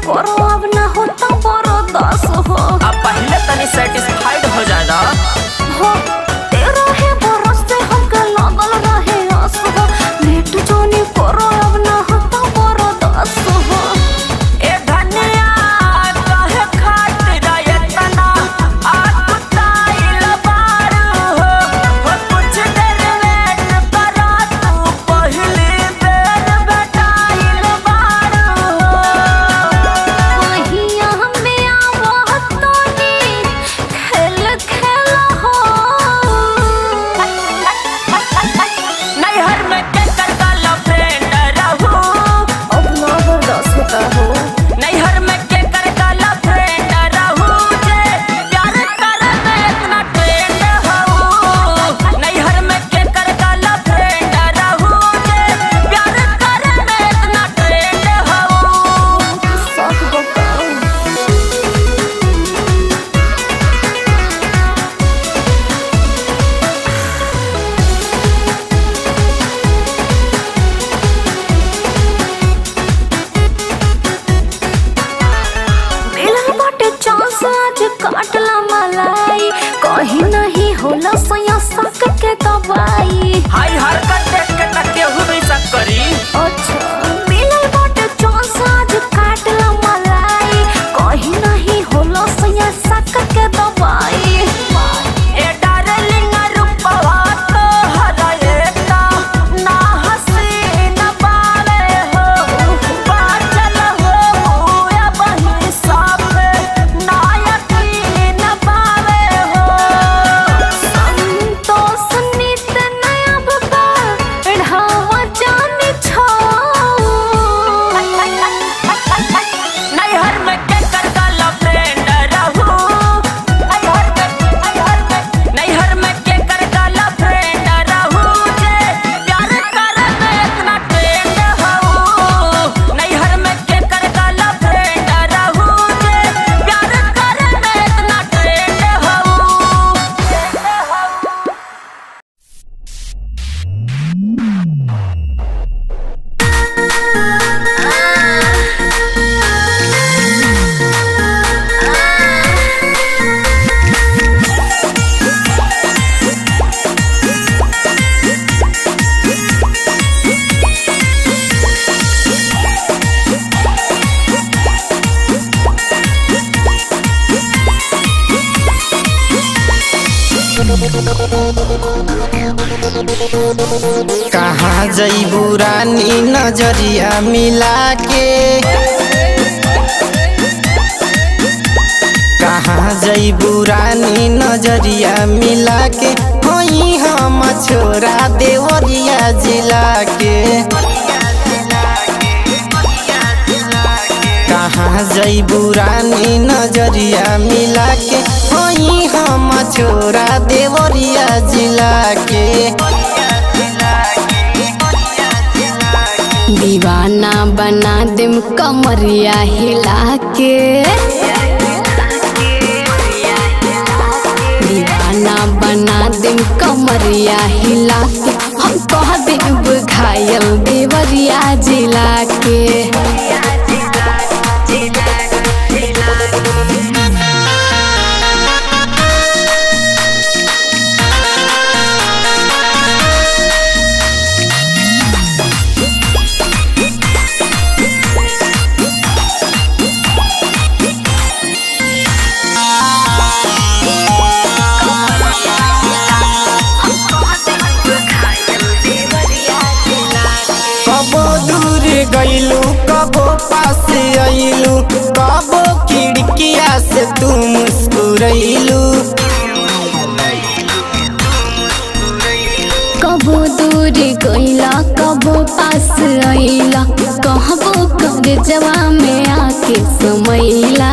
करो अब ना होता बरो दस हो अब पहले तनी सेटिस्फाइड हो जाना हो तेरा है बरस से हमके लागल रहे आस हो लेट जोनी करो अब ना होता बरो दस हो ए धनिया कहे खातिर एतना आकुताइल बारू हो हो कुछ देर वेट करा तू पहली बेर बेटाइल बारू हो वहिया हमें आवत तोनी खेल खेल हो नैहर में के करगल फ्रेंड रहू अब ना बर्दाश्त होता हो नैहर में के करगल फ्रेंड रहू जे प्यार करे में इतना ट्रेंड हऊ नैहर में के करगल फ्रेंड रहू जे प्यार करे में इतना ट्रेंड हऊ सच बताओ मिलल बाटे चांस आज काटला मलाई कहीं नहीं होला सया सक के दवाई हाय हरकत देख के तक केहू भी शक करी अच्छा मिलल बाटे चांस आज काटला मलाई कहीं नहीं होला सया सक के दवाई ए डार्लिंग रूपवा तो हरएता ना हसीन बावे हो बाचल हो या बही साफे ना यकीन बावे हो संतोष नित नया बबा ढावा जाने छो नैहर में के करगल फ्रेंड रहू नैहर में नैहर में नैहर में के करगल फ्रेंड रहू जे प्यार करे में इतना ट्रेंड हऊ नैहर में के करगल फ्रेंड रहू जे प्यार करे में इतना ट्रेंड हऊ कहाँ जईबू रानी नजरिया मिला के कहाँ जईबू रानी नजरिया मिला के होई हम छोरा देवरिया जिला के कहाँ जईबू रानी नजरिया मिला के होई हम छोरा देवरिया जिला के दीवाना बना देम कमरिया हिला के दीवाना बना देम कमरिया हिला के हम कह देब घायल देवरिया जिला के कबो दूर गईलू कबो पास आईलू कबो खिड़किया से तू मुस्कुरैलू कबो दूर गईला कबो पास आईला कहबो कर जवा में आके समैला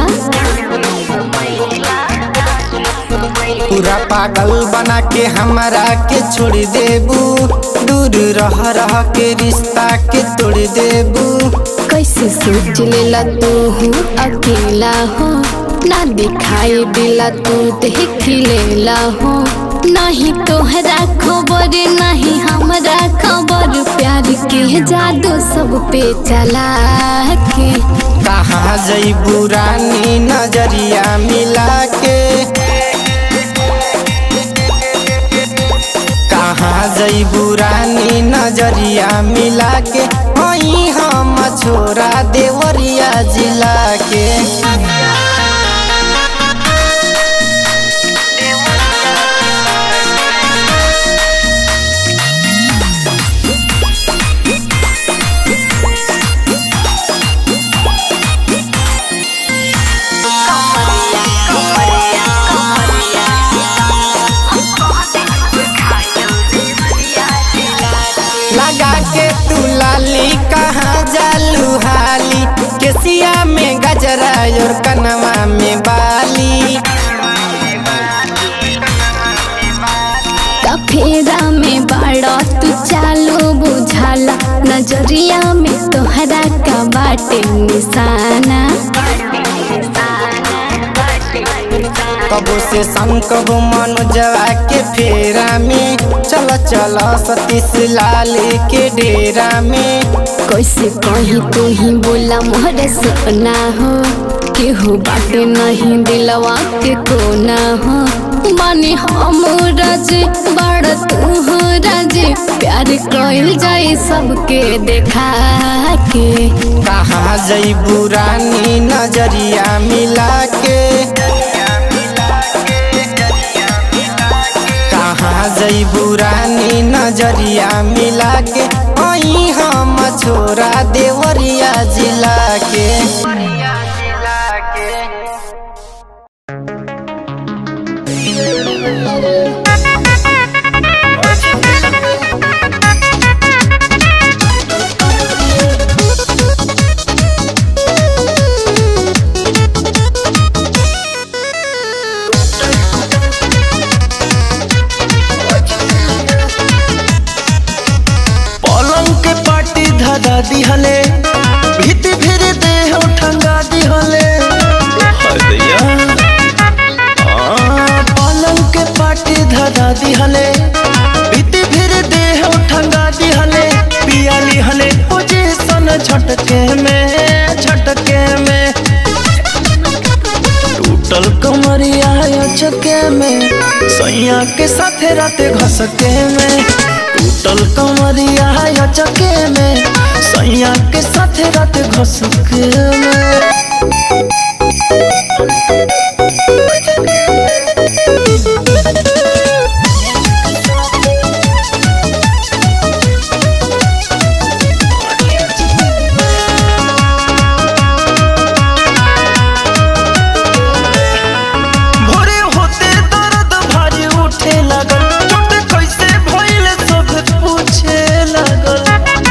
पूरा पागल बना के हमरा के छोड़ देबू दूर रह रह के रिश्ता के तोड़ देबू कैसे सोच लेला तू हूँ अकेला हो ना दिखाई दिला तू देख लेला हो नहीं तोहरा खबर नहीं हमरा खबर प्यार के जादू सब पे चला के का कहाँ जईबू रानी नजरिया मिला के कहाँ जईबू रानी नजरिया मिला के वहीं हम छोरा देवरिया जिला के लगा के तू लाली कहाँ जालू हाली केसिया में गजरा और कनवा में बाली फेरा में बड़ा तू चालो बुझाला नजरिया में तोहरा का बाटे निशाना कबो से संकब मनोजवा के फेरा में चल चल सतीश लाल के डेरा में कैसे कहीं तू ही बोला मोहरे सपना हो केहू बाटे नहीं दिलवा के कोना हो माने हम राजे बड़ तू हो राजे प्यार कइल जाए सबके देखा के कहाँ जईबू रानी नजरिया मिला के कहाँ जईबू रानी नजरिया मिला के वहीं हम छोरा देवरिया जिला के पलंग के पाटी धरा दिहले भीति फिर देह ठंगा दिहले हदैया आ, पलंग के पाटी धरा दिहले भीति फिर देह ठंगा दिहले पिया लिहले पोजीशन झटके में झटके में टूटल कमरिया चके में सैया के साथे राते घसके में टूटल कमरिया चके में सैया के साथे राते घसके में भोरे होते दर्द भारी उठे लगल चोट कैसे भइल सब पूछे लगल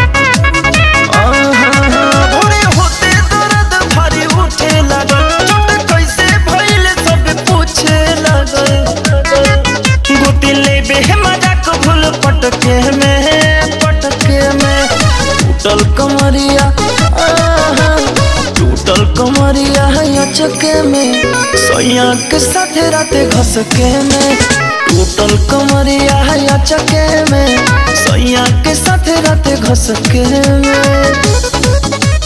आहा, भोरे होते दर्द भारी उठे लगल चोट कैसे भइल सब पूछे लगल गोती लेबे मजाक भूल पटके में पटके में टूटल कमरिया आहा, टूटल कमरिया चके में सैया के साथे राते घसके में टूटल कमरिया चके में सैया के साथे राते घसके में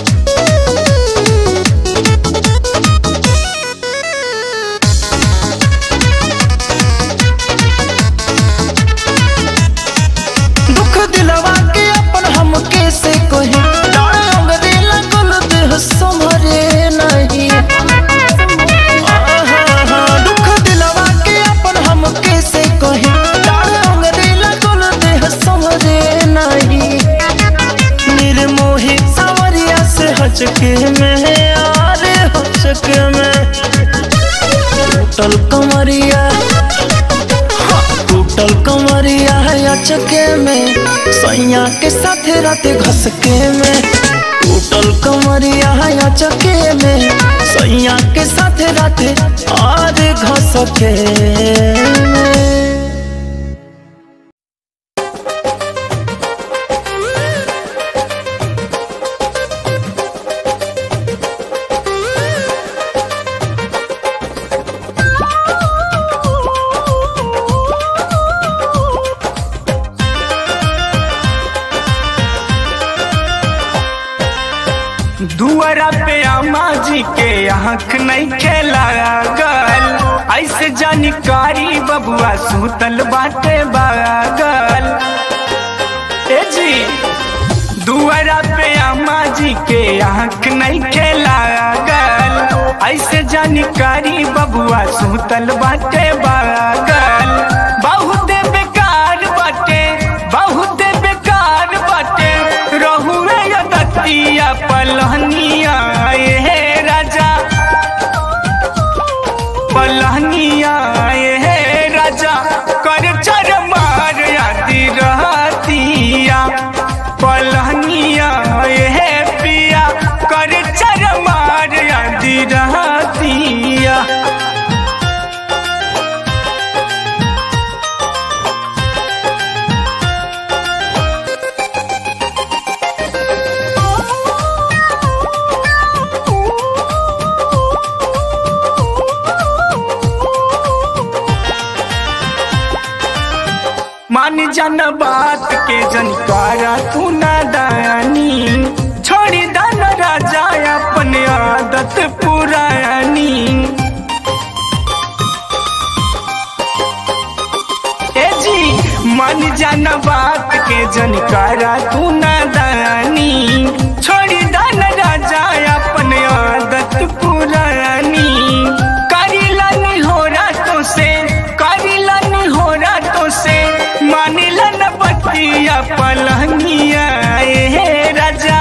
दुख दिलवा के अपन हम कैसे कहे डाढ़ अंगरे लगल देह संभरे नहीं आहा, दुख दिलवा के अपन हम कैसे कहे डाढ़ अंगरे लगल देह संभरे नहीं निर्मोही सावरिया से हचके में आरे हचके में टूटल कमरिया टूटल कमरिया है चके में सैया के साथे राते घसके में टूटल कमरिया है चके में सैया के साथे राते और घसके में दुआरा पे अम्मा जी के आँख नहीं खेला गल ऐसे जानकारी बबुआ सुतल बाटे बागल ए जी दुआरा पे अम्मा जी के आँख नहीं खेला गल ऐसे जानकारी बबुआ सुतल बाटे बागल बहुत बेकार बाटे बहुत बेकार बाटे रहुए दतिया पलहनिया हे राजा पलहनिया हे राजा कर चर मार आदि रहतिया पलहनिया हे पिया कर चर मार आदि रहतिया मान जन बात के जनकारा तू नादानी छोड़ी दान राजा अपने आदत पुरानी ए जी मन जन बात के जनकारा तू नादानी छोड़ी दान राजा अपने आदत पुरानी करीला नहीं हो रातों से करीला नहीं हो रातों से मानिला न बतिया पलहनिया हे राजा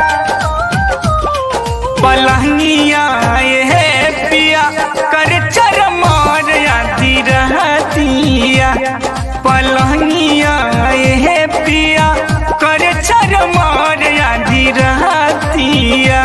पलहनिया हे पिया कर चर मार आदि रहतिया पलहनिया हे पिया कर चर मार आदि रहतिया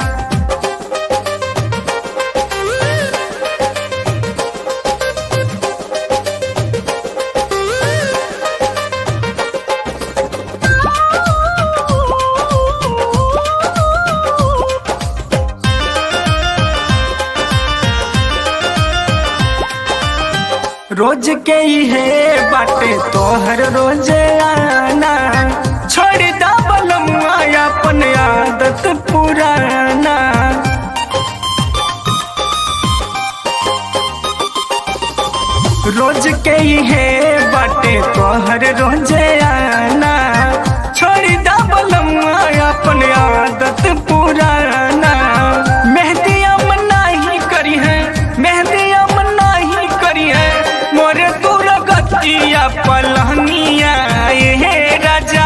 रोज के ही है बाटे तोहर रोजे आना छोड़ दा बलमुआ अपन आदत पुराना रोज के ही है बाटे तोहर रोजे आना छोड़ दा बलमुआ अपन आदत पुराना मेहदी अमना ही करी है मेहदी अमना ही करी है मोरे दूर गतिया पलहनिया हे राजा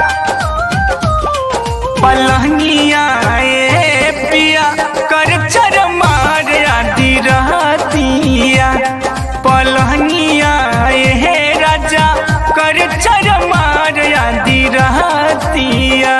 पलहनिया ए पिया कर चर मार आदि रहतिया पलहनिया हे राजा कर चर मार आदि रहतिया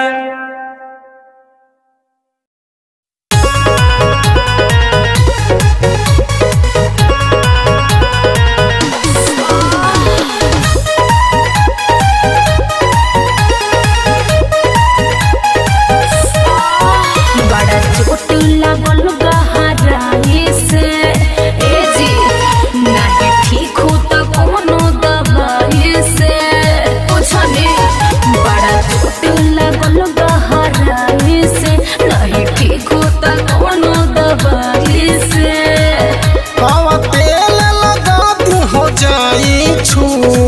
बड़ा चोट लागल गहराई से ए जी नाही ठीक हो त कोनो दवाई से पूछने बड़ा चोट लागल गहराई से नहीं ठीक हो त कोनो दवाई से हवा तेल लगा तू हो जाई छू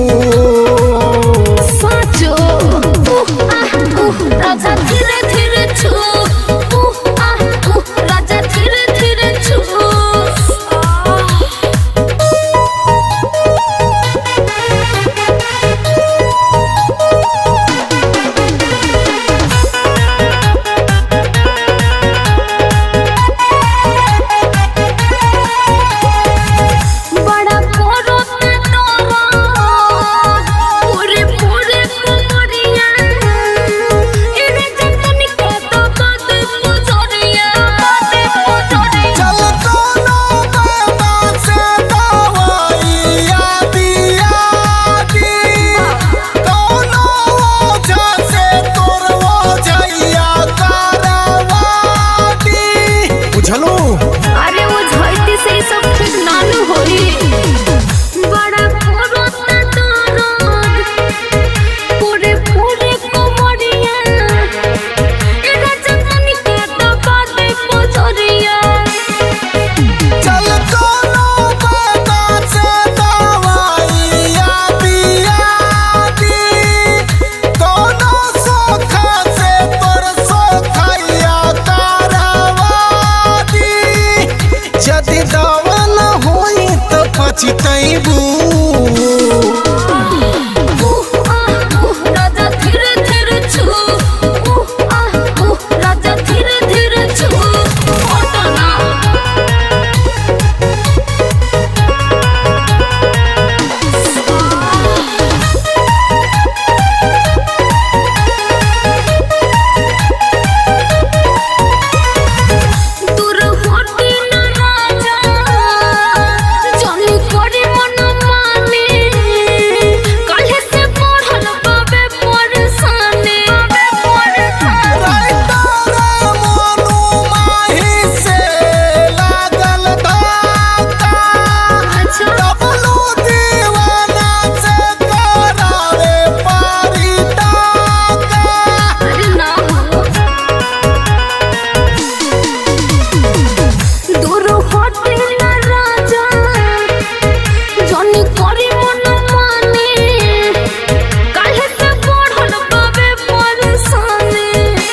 साचो उह आह उह राजा धीरे धीरे छू उह आह उह चितैबू उह आह उह राजा धीरे धीरे छू उह आह उह राजा धीरे धीरे छू ओटना दूर होटी न राजा जनी करे मन माने काहे से पढ़ल बाबे परेशाने बाबे परेशाने अच्छा अरे ना हो दूर होटी न राजा जनी करे मन माने काहे से पढ़ल बाबे परेशाने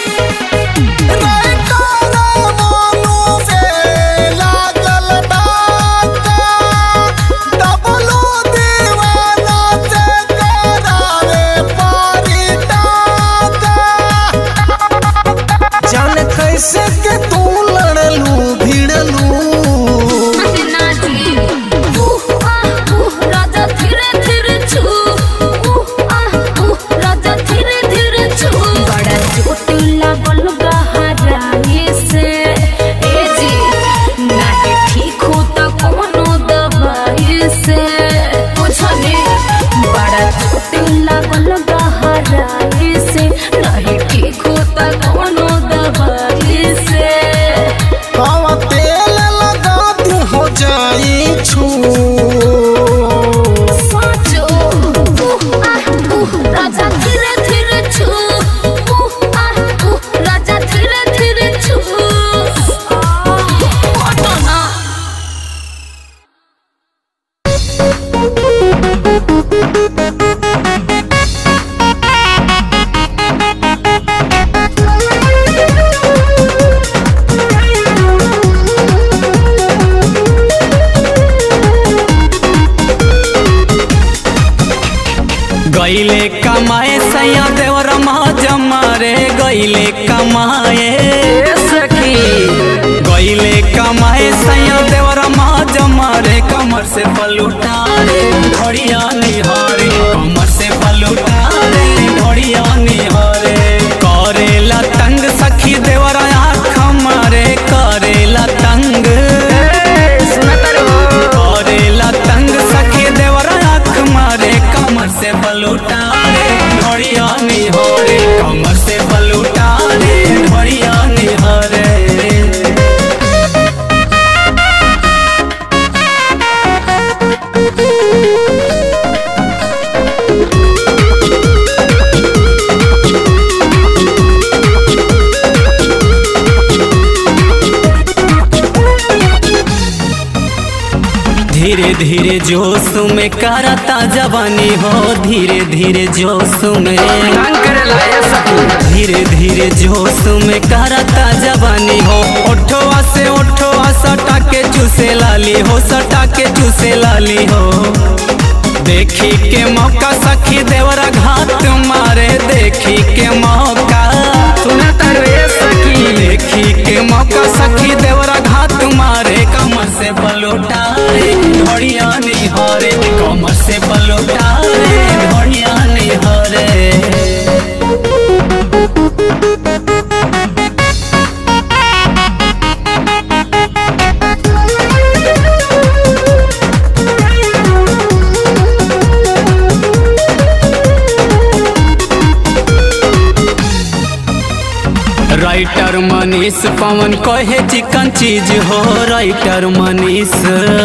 जान कैसे के तू लड़लू भिड़लू अरे ना जी उह आह उह राजा धीरे धीरे छू उह आह उह राजा धीरे धीरे छू बड़ा चोट लागल गहराई से ए जी नहीं ठीक हो त कोनो दवाई से बुझने बड़ा चोट लागल गहराई से नहीं ठीक हो त कोनो दवाई से हवा तेल लगा तू हो जाई छू साचो उह आह उह राजा धीरे धीरे छू उह आह उह राजा धीरे धीरे छू ओटना गईले कमाए सैया देवर जमा रे गईले कमाए सखी गईले कमाए सैया देवर जमा रे कमर से पलूटा रे घड़िया निहारे कमर से पलूटा रे घड़िया निहारे करेला तंग सखी देवर आँख मारे करेला तंग करेला तंग सखी देवर आँख मारे कमर से बलूटा रे ढोड़िया निहारे कमर से बलूटा रे ढोड़िया निहारे धीरे धीरे जोश में करता जवानी हो धीरे धीरे जोश में धीरे धीरे जोश में करता जवानी हो ओठवा से ओठवा सटा के चूसे लाली हो सटा के चूसे लाली हो देखी के मौका सखी देवरा घात मारे देखी के मौका सुना तारे सखी देखी के मौका सखी देवरा घात मारे कमर से बलोटा रे ढोड़िया निहारे कमर से बलोटा रे ढोड़िया निहारे राइटर मनीष पवन कहे चिकन चीज हो राइटर मनीष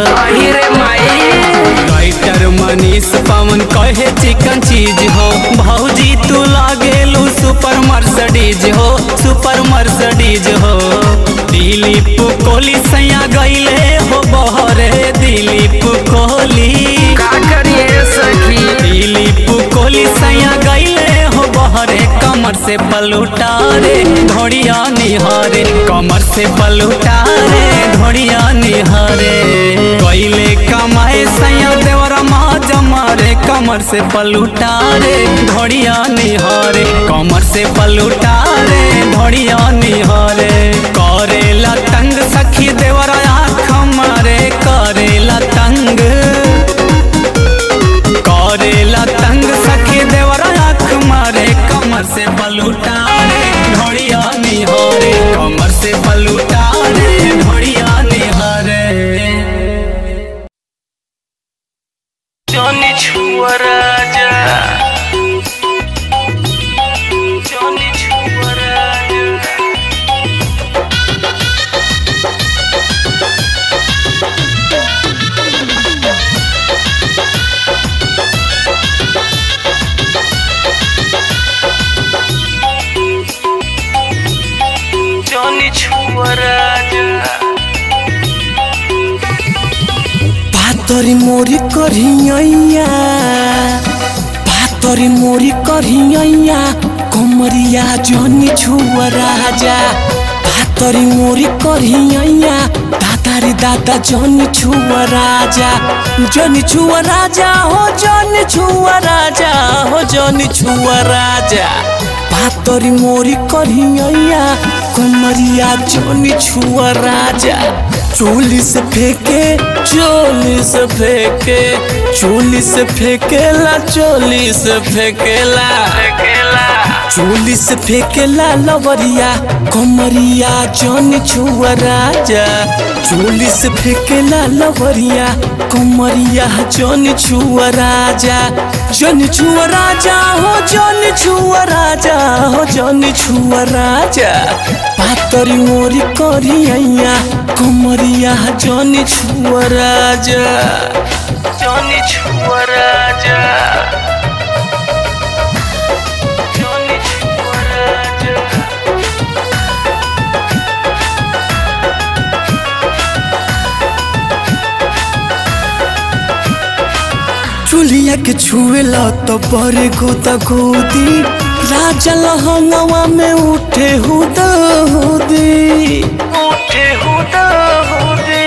राइटर मनीष पवन कहे चिकन चीज हो भौजी तू लागेलू सुपर मर्सडीज हो सुपर मर्सडीज हो दिलीप कोहली सैया गईले हो बहरे दिलीप कोहली का करिए सखी दिलीप कोहली सैया गईले हो बहरे कमर से पलूटा रे धोड़िया निहारे कमर से पलूटा रे धोड़िया निहारे गईले कमाए सैया कमर से पलूटा रे धोड़िया निहारे कमर से पलूटा रे धोड़िया निहारे करेला तंग सखी देवर आँख मारे करेला तंग करेला तंग सखी देवर आँख मारे कमर से पलूटा रे धोड़िया निहारे कमर से पलूटा रे धोड़िया निहारे Johnny Chua Raja Johnny Chua Raja Johnny Chua Raja पातरी मोरी करिया पातरी मोरी करिया कमरिया जनी छुआ राजा पातरी मोरी करिया दादारी दादा जनी छुआ राजा जनी छुआ राजा हो जनी छुआ राजा हो जनी छुआ राजा पातरी मोरी करिया कमरिया जनी छुआ राजा चोली से फेंके चोली से फेंके चोली से फेंकेला चोली से फेंकेला चोली से फेंकेला लवरिया कमरिया जन छुआ राजा चोली से फेंकेला लवरिया कमरिया जन छुआ राजा जन छुआ राजा हो जन छुआ राजा हो जन छुआ राजा पातरी मोरी करिया कमरिया जन छुआ राजा Johnny Chua Raja Johnny Chua Raja चुलिया के छुएला तो बड़े गोदा गोदी राजा लहंगवा में उठे हुदा हुदी उठे हुदा हुदी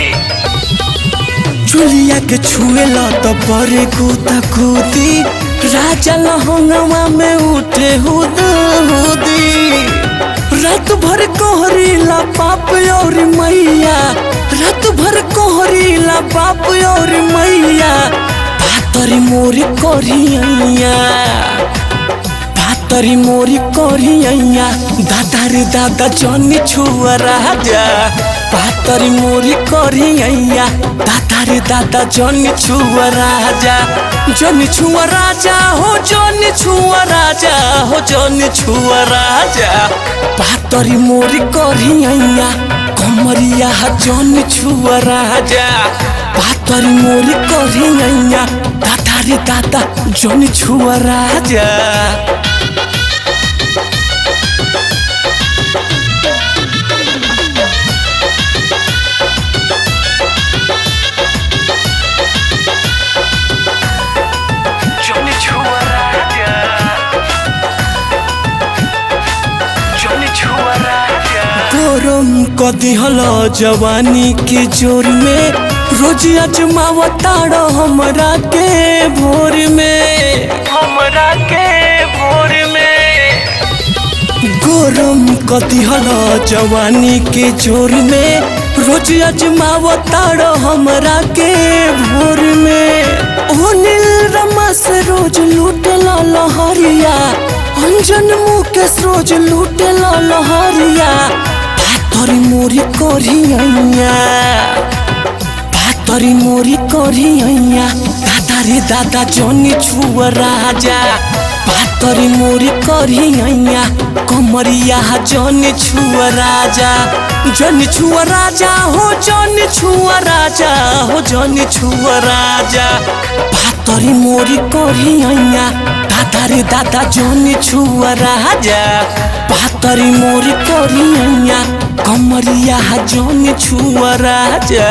चुलिया के छुएला तो बड़े गोदा गोदी राजा लहंगवा में उठे हुदा हुदी रात भर कोहरीला बाप और मैया रात भर कोहरीला बाप और मैया पातरी मोरी करिया पातरी मोरी करिया दादा रे दादा जनी छुआ राजा पातरी मोरी करिया दादा रे दादा जनी छुआ राजा जनी छुआ राजा हो जनी छुआ राजा हो जनी छुआ राजा पातरी मोरी करिया कमरिया जनी छुआ राजा पातरी मोरी करिया दादा रे दादा जनी छुआ राजा Johnny Chua Raja Johnny Chua Raja गरम कदी हल जवानी के जोर में रोज अजमावताड़ हमरा के भोर में हमरा के भोर में गरम कदी हल जवानी के जोर में रोज अजमावताड़ हमरा के भोर में ओ नील रमा से रोज लूटल लहरिया अंजन मुकेश रोज लूटल लहरिया पातरी मोरी करिया पातरी मोरी करिया दादा रे दादा जनी छुआ राजा पातरी मोरी करिया कमरिया जनी छुआ राजा जनी छुआ राजा हो जनी छुआ राजा हो जनी छुआ राजा पातरी मोरी करिया दादा रे दादा जनी छुआ राजा पातरी मोरी करिया कमरिया जनी छुआ राजा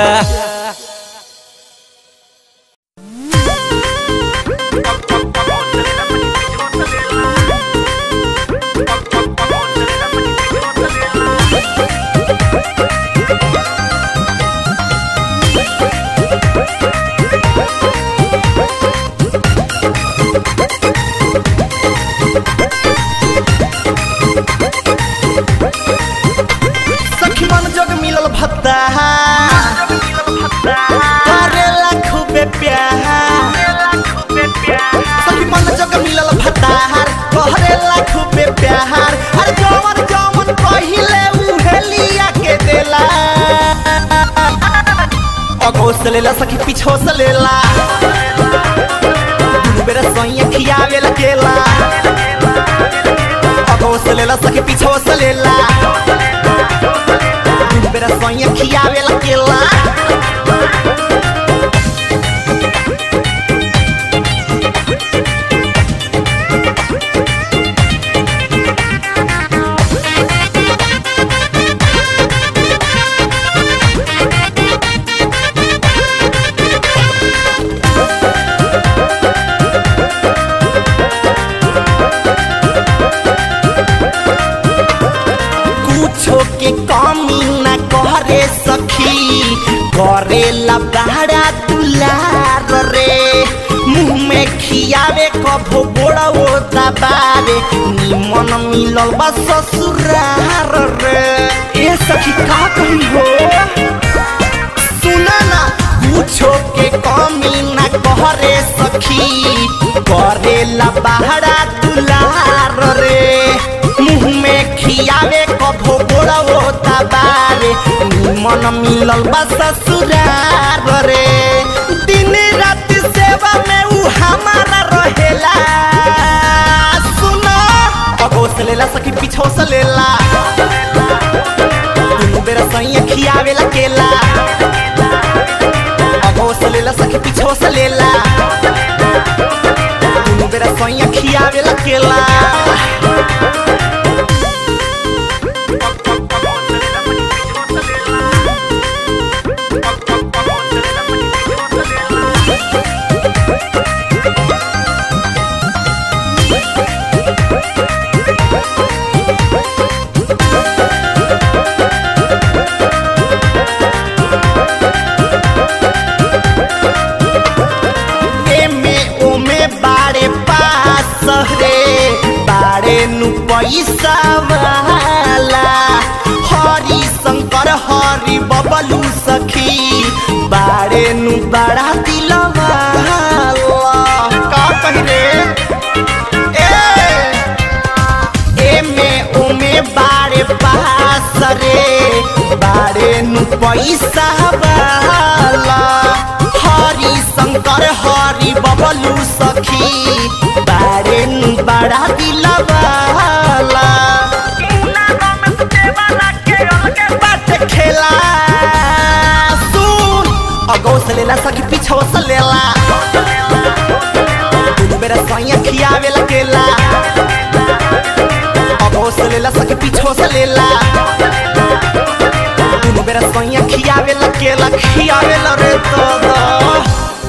करेला खूबे प्यार हर जवन जवन पहिले उहेलिया के देला अगो से लेला सखी पीछो से लेला दुनु बेरा सोइया खियावे लगेला अगो से लेला सखी पीछो से लेला दुनु बेरा सोइया खियावे लगेला कुछो के कमी न करे सखी करेला बहरा दुलार रे मुंह में खियावे कभो बोड़ा वो दबारे निमन मिलल बा ससुरार रे ए सखी का कही हो सुना ना कुछो के कमी न करे सखी करेला बहरा दुलार रे मुंह में खियावे कभो बोड़ा होता बारे मन मिलल बा ससुरार रे दिन रात सेवा में उ हमारा रहेला सुनो अगो से लेला सखी पीछो से लेला दुनु बेरा सैया खियावे ला केला अगो से लेला सखी पीछो से लेला दुनु बेरा सैया खियावे ला केला एमे ओमे बारे पास रे बारे नु पैसा वाला हरि शंकर हरि बबलू सखी बारे नु बड़ा दिलवाला का कही रे ए एमे ओमे बारे पास रे बारे नु पैसा वाला हरि शंकर हरि बबलू सखी बारे नु बड़ा दिलवाला बात खेला सुन अगो से लेला सखी पीछो से लेला दुनु बेरा सैया खियावे लगेला अगो से लेला सखी पीछो से लेला दुनु बेरा सैया खियावे लगेला खियावे ला रे तो